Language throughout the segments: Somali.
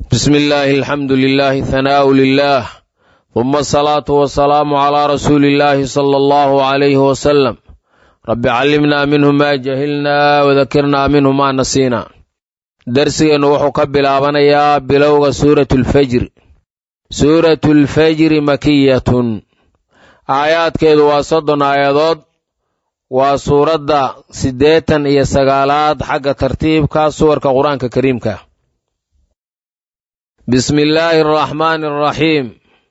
بسم الله الحمد لله ثناء لله ثم الصلاة والسلام على رسول الله صلى الله عليه وسلم رب علمنا منه ما جهلنا وذكرنا منه ما نسينا درسigeennu wuxuu ka bilaabanayaa bilowga suuratu lfajri suuratu lfajri makiyatun aayaadkeedu waa soddon aayadood waa suuradda siddeetan iyo sagaalaad xagga tartiibka suwarka qur-aanka kariimka bismi illaahi araxmaani araxiim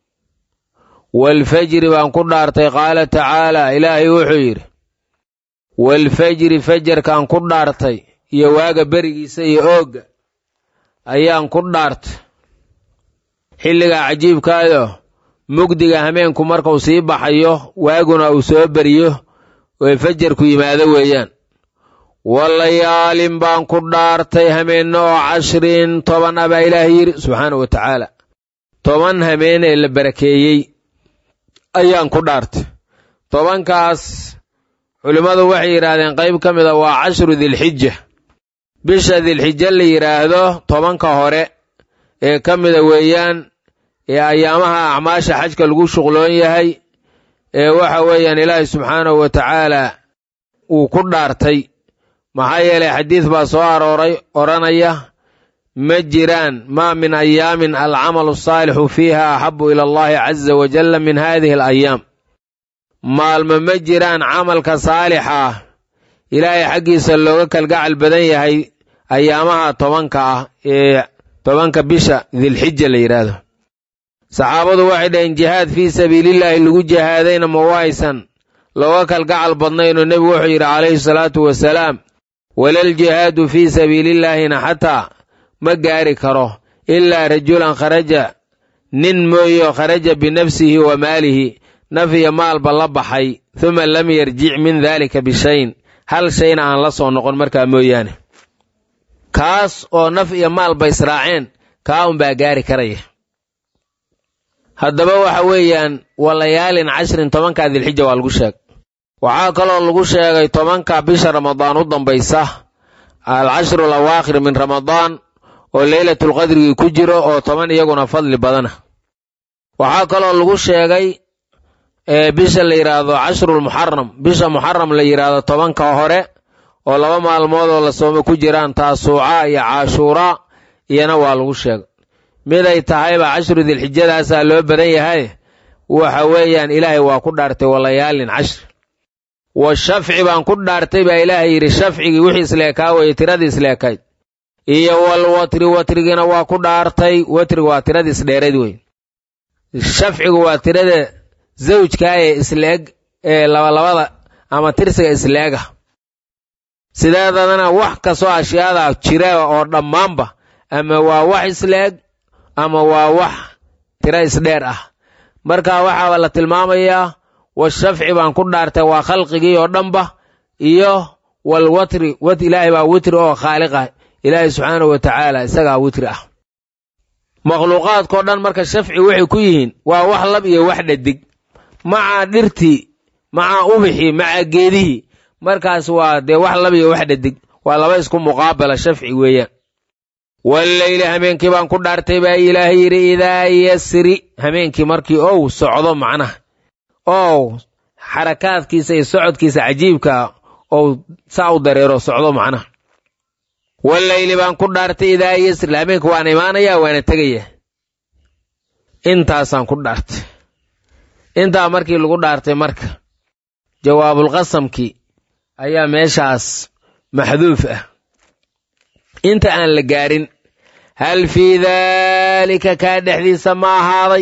waalfajri baan ku dhaartay qaala tacaala ilaahay wuxuu yidhi waalfajri fajarkaan ku dhaartay iyo waaga berigiisa iyo oogga ayaan ku dhaartay xilligaa cajiibkaayo mugdiga hameenku markuu sii baxayo waaguna uu soo beriyo oe fajarku yimaado weeyaan walayaalin baan ku dhaartay hameenno oo cashrin toban a baa ilaahay yidhi subxaanau wa tacaala toban hameen ee la barakeeyey ayaan ku dhaartay tobankaas culimmadu waxay yidhaahdeen qayb ka mida waa cashru dilxija bisha dilxija la yidhaahdo tobanka hore ee ka mida weeyaan ee ayaamaha acmaasha xajka lagu shuqloon yahay ee waxa weeyaan ilaahay subxaanahu wa tacaala uu ku dhaartay maxaa yeelay xadiid baa soo arooray odhanaya ma jiraan maa min ayaamin alcamalu asaalixu fiiha axabu ila allahi caza wajalla min haadihi alayaam maalmo ma jiraan camalka saalixa ah ilaahay xaggiisa looga kalgacal badan yahay ayaamaha tobanka ah ee tobanka bisha dilxija la yidhaahdo saxaabadu waxay dhaheen jihaad fii sabiilillaahi lagu jihaadayna ma waysan looga kalgacal badnaynoo nebigu wuxuu yidhi calayhi salaatu wasalaam walal jihaadu fii sabiilillaahina xataa ma gaari karo ilaa rajulan kharaja nin mooyo kharaja binafsihi wa maalihi naf iyo maalba la baxay huma lam yarjic min daalika bishayn hal shayna aan la soo noqon markaa mooyaane kaas oo naf iyo maalba israaceen kaa unbaa gaari karaya haddaba waxa weeyaan walayaalin cashrin tobankaa dilxija waa lagu sheegay waxaa kaloo lagu sheegay tobanka bisha ramadaan u dambaysa alcashru alawaakhir min ramadaan oo leylatulqadrigii ku jiro oo toban iyaguna fadli badana waxaa kaloo lagu sheegay bisha la yidhaahdo cashrulmuxaram bisha muxaram la yidhaahdo tobanka hore oo laba maalmood oo la soomo ku jiraan taasuuca iyo caashuuraa iyana waa lagu sheegay miday tahayba cashru dilxijadaasaa loo badan yahay waxa weeyaan ilaahay waa ku dhaartay walayaalin cashri wa shafci baan ku dhaartay baa ilaahay yidhi shafcigii wixii isleekaa weye tiradii isleekayd iyo wal watri watrigiina waa ku dhaartay watriga waa tiradii isdheerayd wey shafcigu waa tirada zawjkaa ee isleeg ee labalabada ama tirsiga isleega sideedadana wax kastoo ashyaada jira oo dhammaanba ama waa wax isleeg ama waa wax tiro isdheer ah marka waxaaba la tilmaamayaa washafci baan ku dhaartay waa khalqigii oo dhanba iyo walwatri wat ilaahay baa witri oo khaaliqah ilaahay subxaanahu wa tacaala isagaa witri ah makhluuqaadkao dhan marka shafci waxay ku yihiin waa wax lab iyo wax dhadig maca dhirtii maca ubixii maca geedihii markaas waa dee wax lab iyo wax dhadig waa laba isku muqaabala shafci weeyaan walleyli hameenkii baan ku dhaartay baa ilaahay yidhi idaa yasri hameenkii markii ow socdo macnaha ow xarakaadkiisa iyo socodkiisa cajiibkaa ou saa u dareero socdo macnaha walleyli baan ku dhaartay idaa yasri hameenka waana imaanayaa waana tegaya intaasaan ku dhaartay intaa markii lagu dhaartay marka jawaabulqasamkii ayaa meeshaas maxduuf ah inta aan la gaarin hal fii daalika kaa dhexdiisa ma ahaaday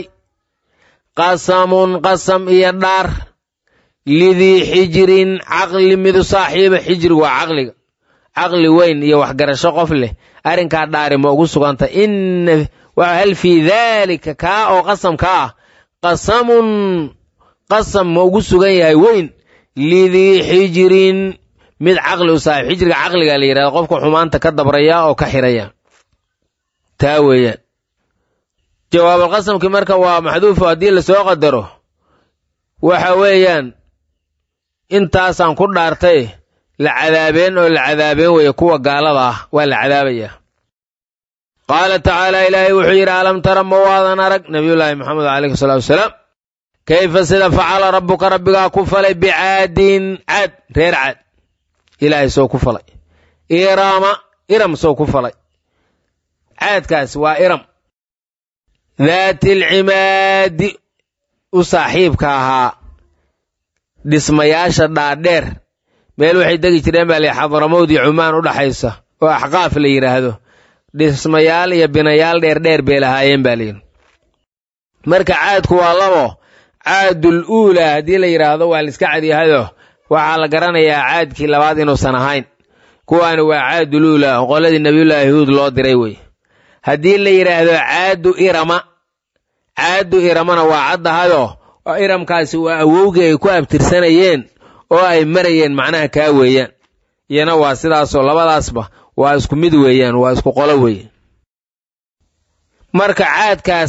qasamun qasam iyo dhaar lidii xijirin caqli midu saaxiiba xijrigu waa caqliga caqli weyn iyo waxgarasho qof leh arrinkaa dhaari ma ugu suganta ina hal fii daalika kaa oo qasamka ah qasamun qasam ma ugu sugan yahay weyn lidii xijirin mid caqli u saaxiib xijriga caqliga la yidhahda qofka xumaanta ka dabraya oo ka xiraya taa weeyaan jawaabulqasamkii marka waa maxduufo haddii lasoo qadaro waxa weeyaan intaasaan ku dhaartay la cadaabeen oo la cadaabeen weeye kuwa gaalada ah waa la cadaabayaa qaala tacaala ilaahay wuxuu yidhi alam tara ma waadan arag nabiyullaahi maxamed calayhi salaatu wasalaam kayfa sida facala rabbuka rabbigaa ku falay bicaadin caad reer caad ilaahay soo ku falay irama iram soo ku falay caadkaas waa iram daati alcimaadi u saaxiibka ahaa dhismayaasha dhaadheer meel waxay degi jireen baa la xadramowd iyo cumaan u dhaxaysa oo axqaaf la yidhaahdo dhismayaal iyo binayaal dheerdheer bay lahaayeen baa layidhi marka caadku waa labo caadul uulaa haddii la yidhaahdo waa la iska cadyahayo waxaa la garanayaa caadkii labaad inuusan ahayn kuwaani waa caadul uulaa oo qoladii nabiyullaahi huud loo diray wey haddii la yidhaahdo caadu irama caadu iramana waa caddahayo oo iramkaasi waa awowgii ay ku abtirsanayeen oo ay marayeen macnaha kaa weeyaan iyana waa sidaasoo labadaasba waa isku mid weeyaan waa isku qolo weeye marka caadkaas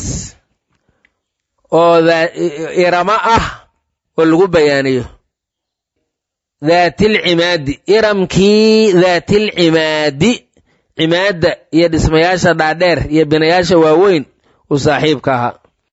oo irama ah oo lagu bayaaniyo daatilcimaadi iramkii daatilcimaadi cimaadda iyo dhismayaasha dhaadheer iyo binayaasha waaweyn u saaxiibka ahaa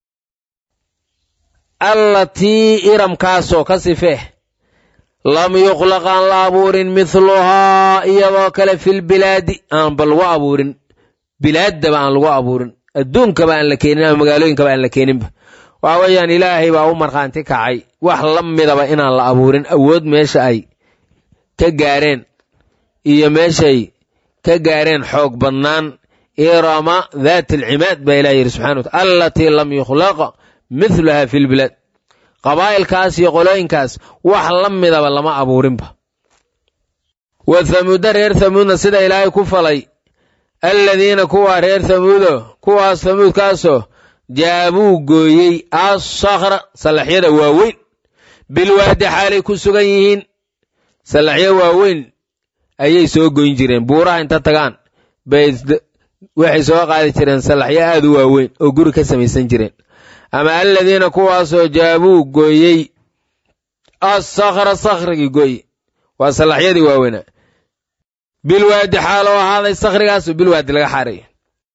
allatii iramkaasoo ka sifee lam yuqlaq aan la abuurin mithluhaa iyadoo kale filbilaadi aanba lagu abuurin bilaaddaba aan lagu abuurin adduunkaba aan la keenin ama magaalooyinkaba aan la keeninba waxa weeyaan ilaahay baa u markhaanti kacay wax la midaba inaan la abuurin awood meesha ay ka gaareen iyo meeshay ka gaareen xoog badnaan irama daati alcimaad baa ilahi yidhi subxana wataala allatii lam yukhlaq mihlaha fi lbilaad qabaa'ilkaas iyo qolooyinkaas wax la midaba lama abuurinba wa hamuuda reer hamuudna sida ilaahay ku falay alladiina kuwaa reer hamuudo kuwaas hamuudkaasoo jaabuu gooyey assakra sallaxyada waaweyn bilwaadi xaalay ku sugan yihiin sallaxyo waaweyn ayay soo goyn jireen buuraha inta tagaan bay waxay soo qaadi jireen sallaxyo aad u waaweyn oo guri ka samaysan jireen ama aladiina kuwaasoo jaabuu gooyey assakra sakhrigii gooye waa sallaxyadii waaweynaa bilwaadi xaaloo ahaaday sakhrigaasu bilwaadi laga xaarayo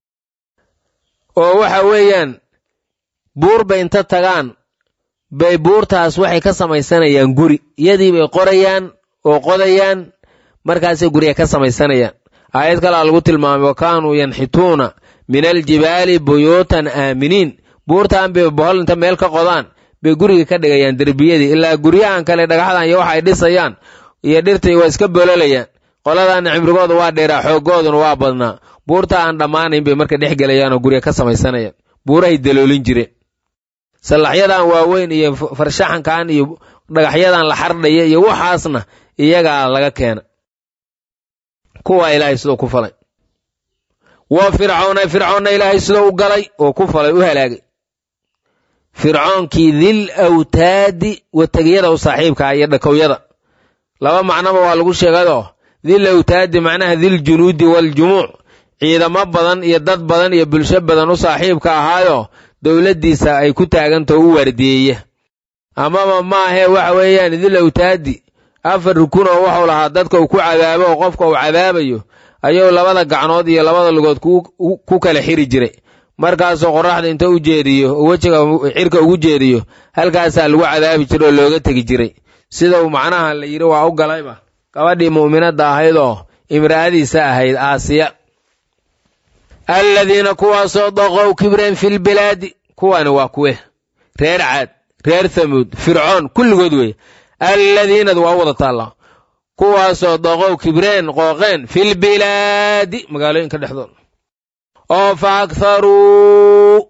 oo waxa weeyaan buur bay inta tagaan bay buurtaas waxay ka samaysanayaan guri iyadii bay qorayaan oo qodayaan markaasay gurya ka samaysanayaan aayad kalaa lagu tilmaamay wa kaanuu yanxituuna min aljibaali buyuutan aaminiin buurtaan bay bohol inta meel ka qodaan bay guriga ka dhigayaan derbiyadii ilaa guryahan kale dhagaxdan iyo waxa ay dhisayaan iyo dhirtai waa iska bololayaan qoladaana cimrigooda waa dheeraa xooggooduna waa badnaa buurta aan dhammaanayn bay marka dhex gelayaan oo gurya ka samaysanayaan buurahay daloolin jireen sallaxyadan waaweyn iyo farshaxankan iyo dhagaxyadan la xardhaya iyo waxaasna iyagaa laga keena kuwaa ilaahay sidoo ku falay wa fircawna fircoonna ilaahay sidoo u galay oo ku falay u halaagay fircoonkii dil awtaadi wategiyada u saaxiibkaa iyo dhakowyada laba macnoba waa lagu sheegayoo dil awtaadi macnaha dil junuudi waljumuuc ciidamo badan iyo dad badan iyo bulsho badan u saaxiibka ahaayo dowladdiisa ay ku taagantao u waardiyeeya amaba maahee waxa weeyaan dil awtaadi afar rukun oo wuxuu lahaa dadka uu ku cadaabo oo qofka uu cadaabayo ayuu labada gacnood iyo labada lugood ku kala xiri jiray markaasoo qorraxda inta u jeediyo oo wejiga cirka ugu jeediyo halkaasaa lagu cadaabi jiray oo looga tegi jiray sida uu macnaha la yidhi waa u galayba gabadhii mu'minadda ahayd oo imra'adiisa ahayd aasiya alladiina kuwaasoo daqow kibreen filbilaadi kuwani waa kuwe reer caad reer thamuud fircoon kulligood weeye alladiinad waa u wada taallaa kuwaasoo daqow kibreen qooqeen filbilaadi magaalooyinka dhexdooda oo fa akharuu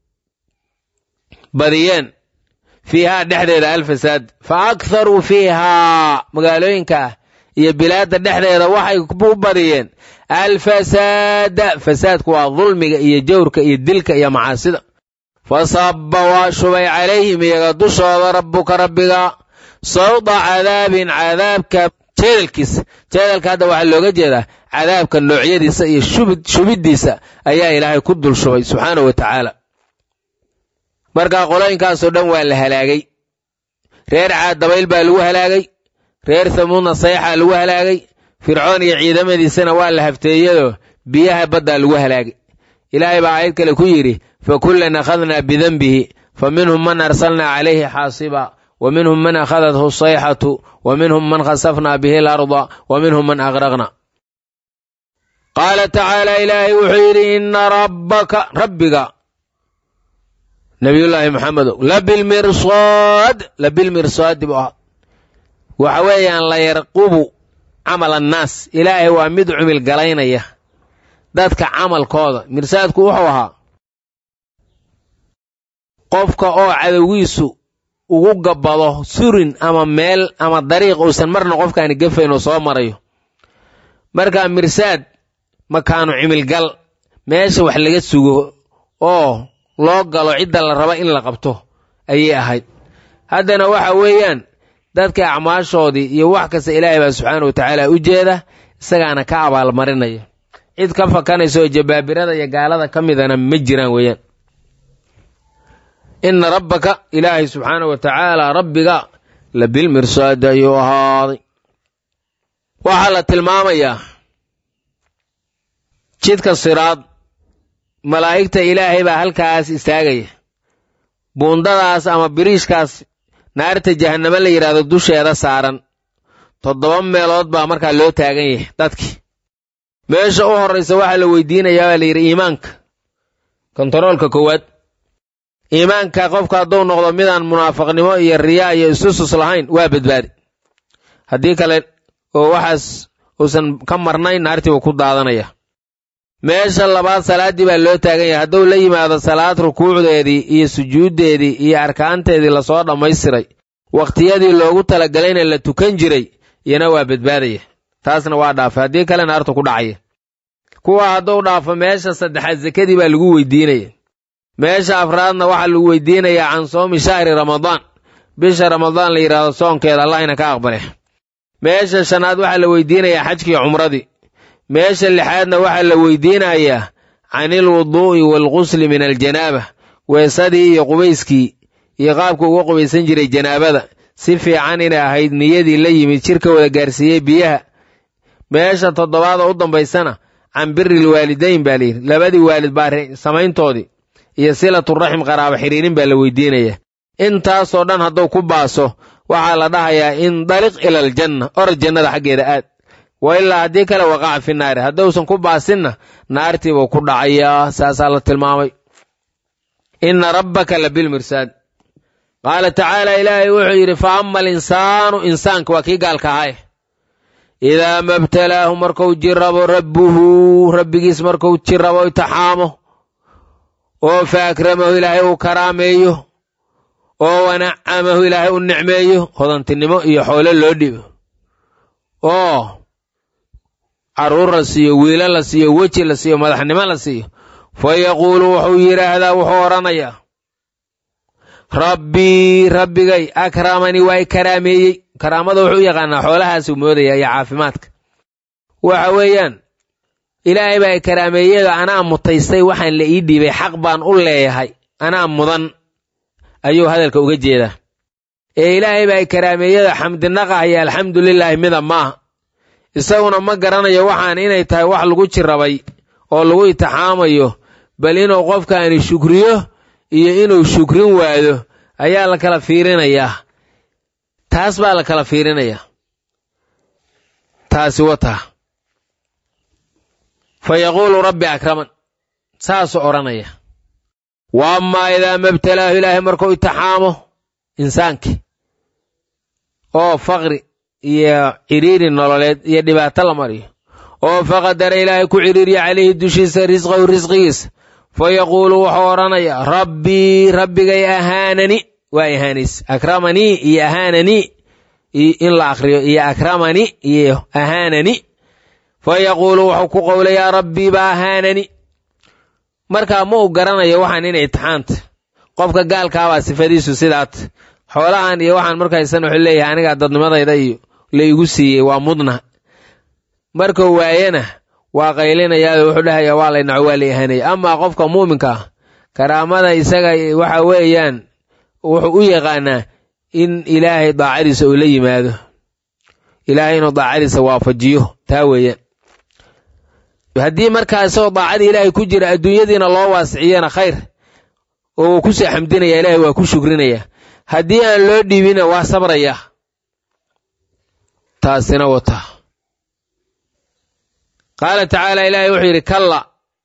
badiyeen fiihaa dhexdeeda alfasaad fa akharuu fiihaa magaalooyinka iyo bilaadda dhexdeeda waxay u badiyeen alfasaada fasaadku waa dulmiga iyo jawrka iyo dilka iyo macaasida fa sabba waa shubay calayhim iyaga dushooda rabbuka rabbiga sawda cadaabin cadaabka jeedalkiisa jeedalka hadda waxaa looga jeedaa cadaabka noocyadiisa iyo shubiddiisa ayaa ilaahay ku dul shubay subxaanahu wa tacaala markaa qolooyinkaasoo dhan waa la halaagay reer caad dabayl baa lagu halaagay reer hamuudna sayxaa lagu halaagay fircoon iyo ciidamadiisana waa la hafteeyadoo biyaha baddaa lagu halaagay ilaahay baa aayad kale ku yidhi fakullan akhadnaa bidenbihi fa minhum man arsalnaa calayhi xaasiba wa minhum man akhadathu sayxatu wa minhum man khasafnaa bihi alarda wa minhum man aqraqna qaala tacaala ilaahay wuxuu yidhi ina rabbaka rabbiga nabiyullaahi maxamedow labilmirsaad labilmirsaadi buu ahaa waxa weeyaan la yarqubu camal annaas ilaahay waa mid cumil galaynaya dadka camalkooda mirsaadku wuxuu ahaa qofka oo cadowgiisu ugu gabbado surin ama meel ama dariiq uusan marna qofkaani gafayn oo soo marayo markaa mirsaad makaanu cimilgal meesha wax laga sugo oo loo galo cidda la raba in la qabto ayay ahayd haddana waxa weeyaan dadka acmaashoodii iyo wax kasta ilaahay baa subxaana wa tacaala u jeeda isagaana ka abaalmarinaya cid ka fakanaysa oo jabaabirada iyo gaalada ka midana ma jiraan weeyaan ina rabbaka ilaahay subxaana wa tacaala rabbiga labilmirsaadi ayuu ahaaday waxaa la tilmaamayaa jidka siraad malaa'igta ilaahay baa halkaas istaagaya buundadaas ama biriishkaas naarta jahannamo la yidhaahdo dusheeda saaran toddoba meelood baa markaa loo taagan yahay dadkii meesha u horraysa waxaa la weydiinayaa baa la yidhi iimaanka kontaroolka koowaad iimaanka qofka hadduu noqdo midaan munaafaqnimo iyo riyaa iyo isusus lahayn waa badbaadi haddii kale oo waxaas uusan ka marnayn naartii buu ku daadanaya meesha labaad salaaddii baa loo taagan yahay hadduu la yimaado salaad rukuucdeedii iyo sujuuddeedii iyo arkaanteedii lasoo dhammaystiray wakhtiyadii loogu talagalayna la tukan jiray iyana waa badbaadaya taasna waa dhaafay haddii kale naartu ku dhacaya kuwa hadduu dhaafo meesha saddexaad sekadii baa lagu weydiinaya meesha afraadna waxaa lagu weydiinayaa can soomi shahri ramadaan bisha ramadaan la yidhaahdo soonkeeda allahina ka aqbale meesha shanaad waxaa la weydiinayaa xajkii cumradii meesha lixaadna waxaa la weydiinayaa canil wuduu'i waalqusli min aljanaaba weesadii iyo qubayskii iyo qaabka uga qubaysan jiray janaabada si fiican inay ahayd niyadii la yimid jirka wada gaarsiiyey biyaha meesha toddobaada u dambaysana can biril waalidayn baa layidhi labadii waalid baa samayntoodii iyo silaturaxim qaraabo xidhiirin baa la weydiinayaa intaasoo dhan hadduu ku baaso waxaa la dhahayaa indaliq ila aljanna orod jannada xaggeeda aad wa ilaa haddii kale waqaca fi naari hadduusan ku baasinna naartiibuu ku dhacayaa saasaa la tilmaamay inna rabbaka la bilmirsaad qaala tacaala ilaahay wuxuu yidhi fa ama alinsaanu insaanka waa kii gaalka ahaye idaa mabtalaahu markuu jirabo rabbuhu rabbigiis markuu jirabo itixaamo oo fa akramahu ilaahay uu karaameeyo oo wanacamahu ilaahay u nicmeeyo hodantinimo iyo xoolo loo dhibo oo carruur la siiyo wiilo la siiyo weji la siiyo madaxnimo la siiyo fa yaquulu wuxuu yidhaahdaa wuxuu odhanayaa rabbii rabbigay akramanii waa i karaameeyey karaamada wuxuu u yaqaanaa xoolahaasuu moodaya iyo caafimaadka waxa weeyaan ilaahay baa i karaameeyada anaa mutaystay waxaan la ii dhiibay xaq baan u leeyahay anaa mudan ayuu hadalka uga jeedaa ee ilaahay baa i karaameeyada xamdinaqah iyo alxamdu lilaahi mida maaha isaguna ma garanayo waxaan inay tahay wax lagu jirabay oo lagu itixaamayo bal inuu qofkaani shukriyo iyo inuu shukrin waado ayaa la kala fiirinayaa taas baa la kala fiirinayaa taasi wataa fa yaquulu rabbi akraman saasuu odhanaya wa amaa idaa mabtalaahu ilaahay markuu itixaamo insaankii oo faqri iyo cidhiiri nololeed iyo dhibaato la mariyo oo faqadara ilaahay ku cidhiiriya calayhi dushiisa risqahu risqigiisa fa yaquulu wuxuu odhanayaa rabbii rabbigay ahaanani waa ihaanays akramanii iyo ahaananii in la akriyo iyo akramani iyo ahaanani fa yaquulu wuxuu ku qowlayaa rabbii baa ahaanani markaa ma uu garanayo waxaan inay itixaanta qofka gaalkaabaa sifadiisu sidaat xoolahan iyo waxaan markaysan wuxuu leeyahay anigaa dadnimadayda iyo la igu siiyey waa mudna markuu waayena waa qaylinayaado wuxuu dhahayaa waa laynaco waa la ihanaya amaa qofka muuminka ah karaamada isaga waxa weeyaan wuxuu u yaqaanaa in ilaahay daacadiisa uu la yimaado ilaahay inuu daacadiisa waafajiyo taa weeyaan haddii markaa isagoo daacadii ilaahay ku jira adduunyadiina loo waasiciyana khayr oo wuu kusoo xamdinaya ilaahay waa ku shukrinaya haddii aan loo dhiibina waa sabraya taasina wata qaala tacaala ilaahay wuxuu yidhi kalla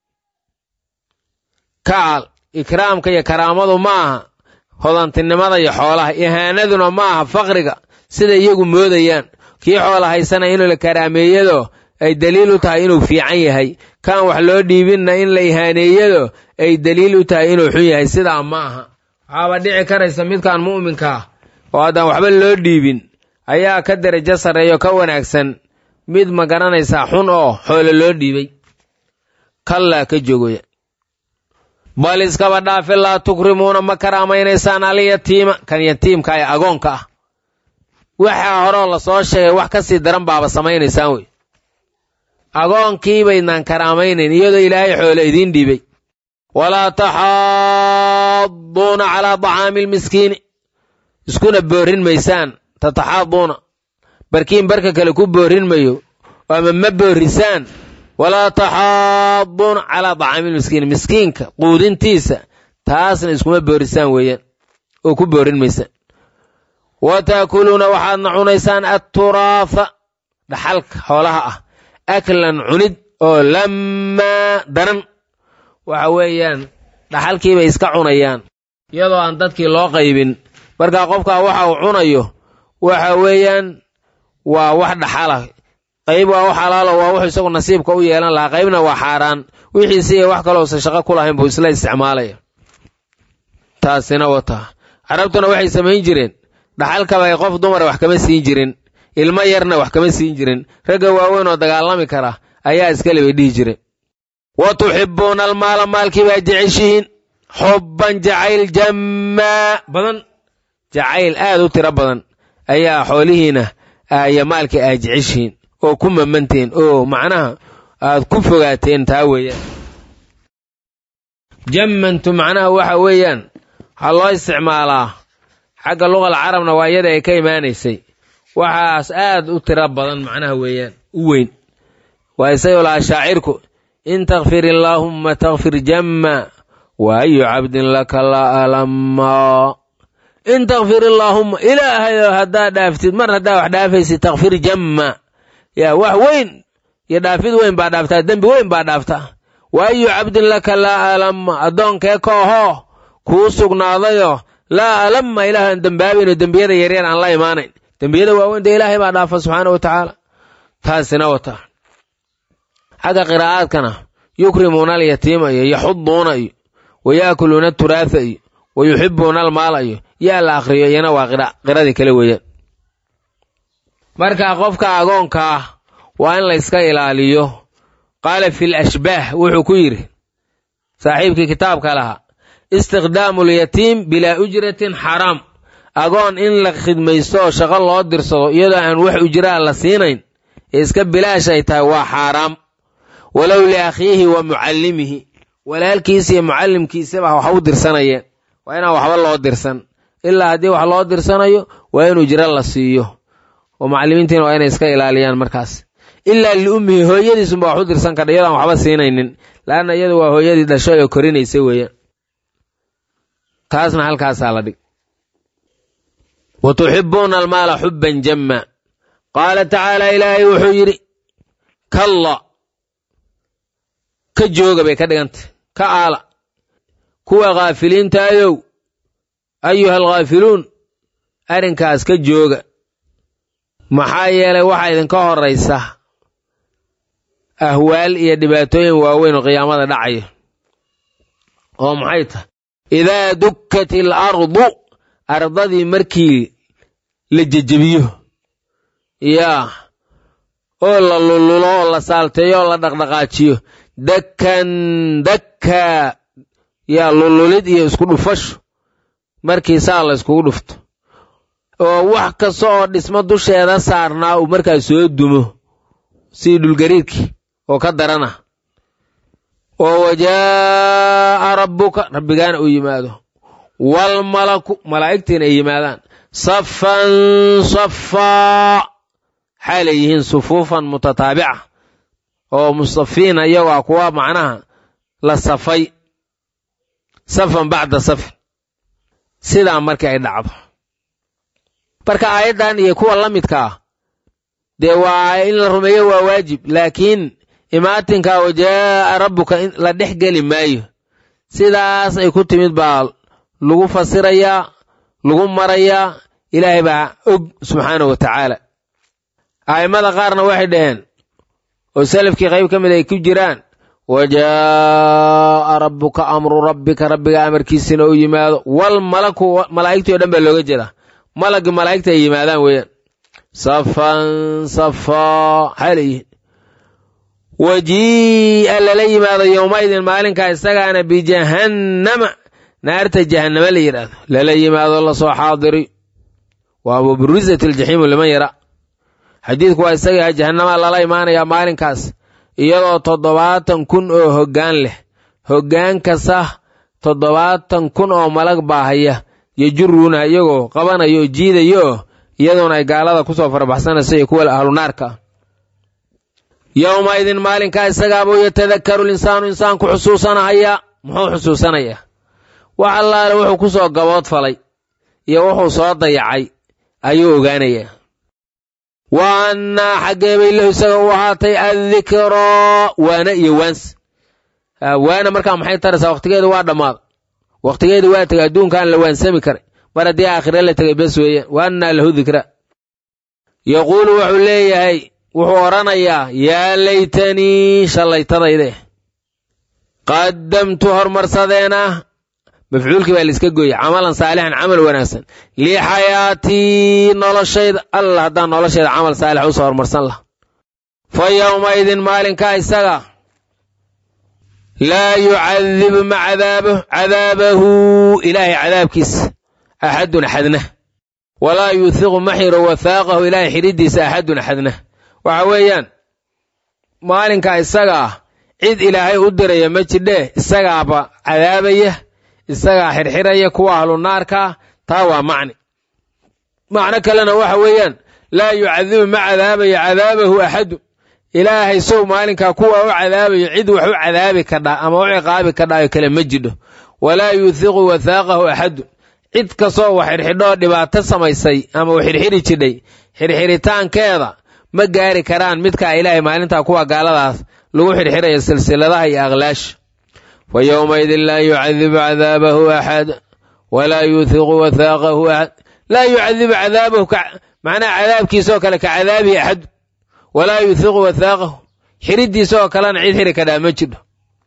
kacal ikraamka iyo karaamadu ma aha hodantinimada iyo xoolaha ihaanaduna ma aha faqriga sida iyagu moodayaan kii xoola haysana inuu la karaameeyado ay daliil u tahay inuu fiican yahay kaan wax loo dhiibinna in la ihaaneeyado ay daliil u tahay inuu xun yahay sidaa ma aha waxaaba dhici karaysa midkaan mu'minka ah oo haddaan waxba loo dhiibin ayaa ka derajo sarreeyo ka wanaagsan mid ma garanaysaa xun oo xoolo loo dhiibay kallaa ka joogoya bal iskaba dhaafe laa tukrimuuna ma karaamaynaysaan alyatiima kan yatiimka ee agoonka ah waxaa horeo lasoo sheegay wax ka sii daran baaba samaynaysaan wey agoonkii baydnaan karaamaynayn iyadoo ilaahay xoolo idiin dhiibay walaa taxaaduuna calaa dacaami almiskiini iskuna boorin maysaan tataxaaduuna barkiin barka kale ku boorin mayo ama ma boorisaan walaa taxaaduuna calaa dacaami lmiskiini miskiinka quudintiisa taasna iskuma boorisaan weeyaan oo ku boorin maysaan wa taakuluuna waxaadna cunaysaan atturaafa dhaxalka xoolaha ah aklan cunid oo lammaa daran waxa weeyaan dhaxalkiibay iska cunayaan iyadoo aan dadkii loo qaybin markaa qofkaa waxa uu cunayo waxa weeyaan waa wax dhaxala qayb waa wax xalaalo waa wuxuu isagu nasiibka u yeelan lahaa qaybna waa xaaraan wixiisi iyo wax kaloo usan shaqo ku lahayn buu isla isticmaalaya taasina wataa carabtuna waxay samayn jireen dhaxalkaba ay qof dumara wax kama siin jirin ilmo yarna wax kama siin jirin ragga waaweyn oo dagaalami kara ayaa iskale bay dhihi jireen wa tuxibbuuna almaala maalkii baa jeceshihiin xubban jacayl jammaa badan jacayl aad u tiro badan ayaa xoolihiina iyo maalkii aad jeceshihiin oo ku mamanteen oo macnaha aad ku fogaateen taa weeyaan jammantu macnaha waxa weeyaan waxaa loo isticmaalaa xagga luqal carabna waa iyada ay ka imaanaysay waxaas aad u tiro badan macnaha weeyaan u weyn waa isagoo lahaa shaacirku in takfir illaahumma takfir jamma wa ayu cabdin laka la alama in takfir illaahumma ilaahayo haddaa dhaaftid mar haddaa wax dhaafaysid takfir jamma yaa wax weyn iyo dhaafid weyn baa dhaaftaa dembi weyn baa dhaaftaa wa ayu cabdin laka laa alama addoonkee ka ohoo kuu sugnaadayo laa alama ilaahan dembaabayno dembiyada yaryar aan la imaanayn dembiyada waaweyn dee ilaahay baa dhaafa subxaana wa tacaala taasina wata xagga qiraa'aadkana yukrimuuna alyatiima iyo yaxuduuna iyo wa yaakuluuna aturaatha iyo wa yuxibuuna almaala iyo yaa la akhriyo iyana waa qiradii kale weeyaan marka qofka agoonka ah waa in la yska ilaaliyo qaala fi lashbaah wuxuu ku yidhi saaxiibkii kitaabka lahaa istiqdaamu lyatiim bilaa ujratin xaraam agoon in la khidmaysto oo shaqo loo dirsado iyadoo aan wax ujraa la siinayn ee iska bilaash ay tahay waa xaaraam walow liakhiihi wa mucallimihi walaalkiisa iyo mucallimkiisaba wax u dirsanayeen waa inaan waxba loo dirsan ilaa haddii wax loo dirsanayo waa in ujro la siiyo oo macallimiintiina waa inay iska ilaaliyaan markaas ilaa liummihi hooyadiisunba wax u dirsan kardha iyadoo aan waxba siinaynin laanna iyadu waa hooyadii dhashay oo korinaysa weeyaan taasna halkaasaa la dhig wa tuxibbuuna almaala xubban jamma qaala tacaala ilaahay wuxuu yidhi kalla ka jooga bay ka dhigantay ka aala kuwa khaafiliintaayow ayuha alkhaafiluun arrinkaas ka jooga maxaa yeelay waxaa idinka horraysa ahwaal iyo dhibaatooyin waaweyn oo qiyaamada dhacaya oo maxay tahay idaa dukkat il ardu ardadii markii la jejebiyo yaa oo la lululo oo la saalteeyo oo la dhaqdhaqaajiyo dakkan dakkaa yaa lululid iyo isku dhufasho markii saa la iskugu dhufto oo wax kasta oo dhismo dusheeda saarnaa uu markaas soo dumo sidii dhulgariirkii oo ka darana oo wajaa'a rabbuka rabbigaana uu yimaado waalmalaku malaa'igtiina ay yimaadaan safan safaa xaalay yihiin sufuufan mutataabica oo mustafiina iyagoo ah kuwa macnaha la safay safan bacda safin sidaa markii ay dhacdo marka aayaddan iyo kuwa la midka ah dee waa in la rumeeyo waa waajib laakiin imaatinka wajaa'a rabbuka la dhex geli maayo sidaas ay ku timid baa lagu fasirayaa lagu marayaa ilaahay baa og subxaanahu wa tacaala a'immada qaarna waxay dhaheen oo salafkii qayb ka mid ay ku jiraan wa jaa'a rabbuka amru rabbika rabbiga amarkiisina u yimaado wal malaku malaa'igtii o dhan baa looga jeedaa malaggi malaa'igta ay yimaadaan weeyaan safan safaa maxay leeyihiin wajii'a lala yimaado yowmaidin maalinkaa isagaana bijahannama naarta jahannama la yidhaahdo lala yimaado lasoo xaadiri waa wabrizat aljaxiimu liman yara xadiidku waa isaga yahay jahannama lala imaanayaa maalinkaas iyadoo toddobaatan kun oo hoggaan leh hoggaan kasta toddobaatan kun oo malag baahaya yajuruuna iyagoo qabanayo oo jiidayo oo iyadoona ay gaalada ku soo farabaxsanaysa iyo kuwa ahlunaarka ah yowmaidin maalinkaa isagaabuu yatadakaru linsaanu insaanku xusuusanahaya muxuu xusuusanayaa wax allaale wuxuu ku soo gabood falay iyo wuxuu soo dayacay ayuu ogaanayaa wa annaa xaggee bay lahu isaga u ahaatay addikraa waana iyo waans waana markaa maxay taraysaa wakhtigeedu waa dhammaada wakhtigeedu waa tegay adduunkaan la waansami karay mar haddii aakhire la tegay bes weeyaan wa annaa lahu dikra yaquulu wuxuu leeyahay wuxuu odhanayaa yaa laytanii shallaytadayde qaddamtu hormarsadeena mafcuulkii baa laiska gooyey camalan saalixan camal wanaagsan lixayaatii noloshayda alla haddaan noloshayda camal saalix usoo hormarsan laha fa yowmaidin maalinkaa isaga laa yucadibu ma cadaabo cadaabahu ilaahay cadaabkiisa axadun axadna walaa yuuthiqu ma xiro wathaaqahu ilaahay xidhiddiisa axadun axadna waxa weeyaan maalinkaa isaga ah cid ilaahay u diraya ma jidhee isagaaba cadaabaya isagaa xirxiraya kuwa ahlu naarkaa taa waa macni macno kalena waxa weeyaan laa yucadibu ma cadaabayo cadaabahu axadu ilaahay sow maalinkaa kuwa u cadaabayo cid wax u cadaabi kadhaa ama u ciqaabi kadhaayo kale ma jidho walaa yuuthiqu wathaaqahu axadu cid kastoo wax xirxidhoo dhibaato samaysay ama u xirxiri jidhay xirxiritaankeeda ma gaari karaan midkaa ilaahay maalintaa kuwa gaaladaas lagu xirxirayo silsiladaha iyo aqlaasha fa yowmaidin laa yucadibu cadaabahu axad walaa yuuthiqu wathaaqahu axad laa yucadibu cadaabahu macnaha cadaabkiisaoo kale ka cadaabihi axad walaa yuuthiqu wathaaqahu xidhiddiisaoo kalena cid xiri kadhaa ma jidho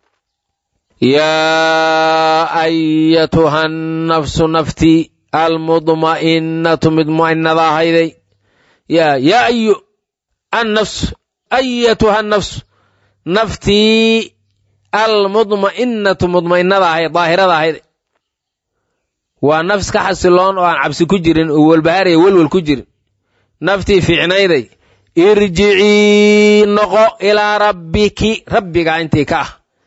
yaa ayatuha nafsu naftii almudma'innatu midmu'innada ahayday yaa yaa ayu annafsu ayatuha nafsu naftii almudma'innatu mudma'innada ahayd daahirada ahayd waa nafs ka xasiloon oo aan cabsi ku jirin oo walbahaaraya welwel ku jirin naftii fiicnayday irjicii noqo ilaa rabbiki rabbigaa intii ka ah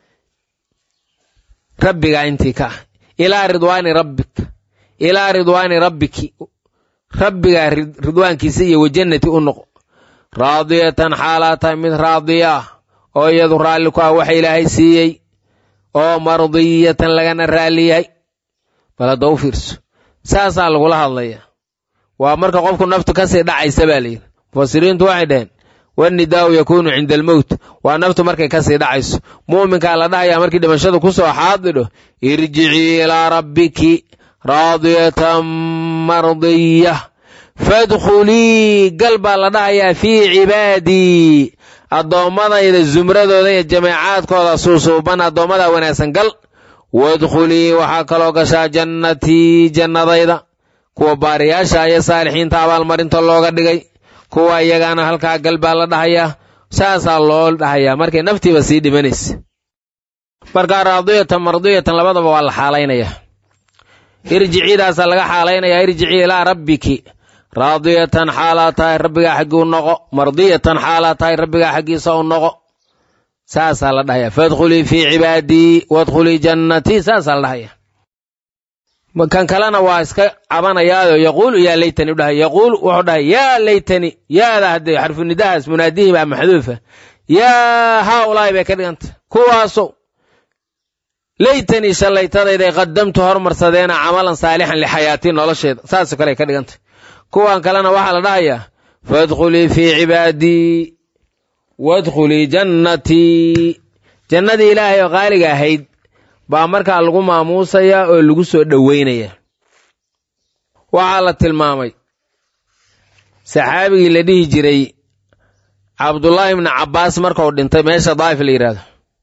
rabbigaa intii ka ah ilaa ridwaani rabbik ilaa ridwaani rabbiki rabbigaa ridwaankiisa iyo wajannati u noqo raadiyatan xaalaa tahay mid raadiya ah oo iyadu raalli ku ah waxa ilaahay siiyey oo mardiyatan lagana raalli yahay bal hadda u fiirso saasaa lagula hadlaya waa marka qofku naftu kasii dhacaysa baa layidhi mufasiriintu waxay dhaheen wannidaa'u yakuunu cinda almowt waa naftu markay kasii dhacayso mu'minkaa la dhahayaa markii dhimashadu ku soo xaadidho irjicii ilaa rabbiki raadiyatan mardiyah fadkhulii gal baa la dhahayaa fii cibaadii addoommadayda zumradooda iyo jameecaadkooda suusuuban addoommada wanaagsan gal wadkhulii waxaa kaloo gashaa jannatii jannadayda kuwa baariyaasha iyo saalixiinta abaalmarinta looga dhigay kuwa iyagaana halkaa gal baa la dhahayaa saasaa loo dhahayaa markay naftiiba sii dhimanaysa markaa raadiyatan mardiyatan labadaba waa la xaalaynaya irjiciidaasaa laga xaalaynayaa irjicii ilaa rabbiki raadiyatan xaalaa tahay rabbigaa xaggii u noqo mardiyatan xaalaa tahay rabbigaa xaggiisa u noqo saasaa la dhahaya fadkhulii fii cibaadii wadkhulii jannatii saasaa la dhahaya kan kalena waa iska cabanayaayo yaquulu yaa laytani u dhahay yaquulu wuxuu dhahay yaa laytani yaada haddee xarfunidahaas munaadihii baa maxduufa yaa haa ulaahi bay ka dhigantay kuwaasow laytanii shallaytadayday qaddamtu hormarsadeena camalan saalixan lixayaatii nolosheeda saasoo kale ay ka dhigantay kuwan kalena waxaa la dhahayaa faadkhulii fii cibaadii waadkhulii jannatii jannadii ilaahay oo qaaliga ahayd baa markaa lagu maamuusayaa oo lagu soo dhoweynaya waxaa la tilmaamay saxaabigii la dhihi jiray cabdullaahi ibnu cabbaas markuu dhintay meesha daa'if la yidhaahdo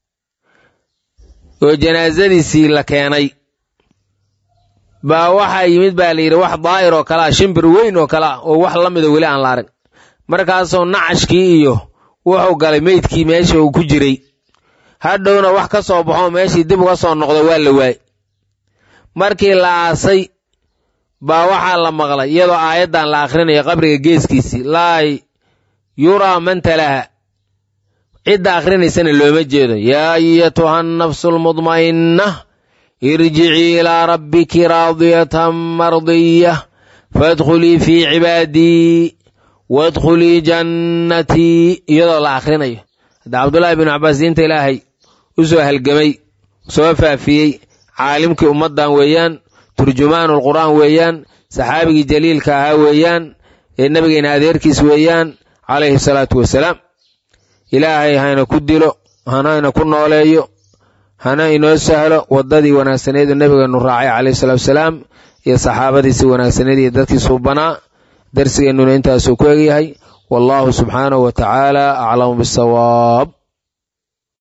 oo janaasadiisii la keenay baa waxaa yimid baa la yidhi wax daa'ir oo kale ah shimbir weyn oo kale ah oo wax la mida weli aan la arag markaasuu nacashkii iyo wuxuu galay meydkii meesha uu ku jiray hadhowna wax ka soo baxoo meeshii dib uga soo noqdo waa la waay markii la aasay baa waxaa la maqlay iyadoo aayaddan la akhrinayo qabriga geeskiisii laa yuraa man talaha cidda akhrinaysana looma jeedo yaa ayatuha annafsu almudma'inna irjicii ilaa rabbiki raadiyatan mardiyah faadkhulii fii cibaadii waadkhulii jannatii iyadoo la akhrinayo hadda cabdullaahi binu cabbaas diinta ilaahay u soo halgamay soo faafiyey caalimkii ummaddan weeyaan turjumaanu lqur'aan weeyaan saxaabigii jaliilka ahaa weeyaan ee nebigeena adeerkiis weeyaan calayhi salaatu wasalaam ilaahay hayna ku dilo hanayna ku nooleeyo hana inoo sahlo waddadii wanaagsaneedu nebigeennu raacay calayhi salaatu wasalaam iyo saxaabadiisii wanaagsaneed iyo dadkiisuu banaa darsigeennuna intaasuu ku egyahay wallaahu subxaanahu wa tacaala aclamu bisawaab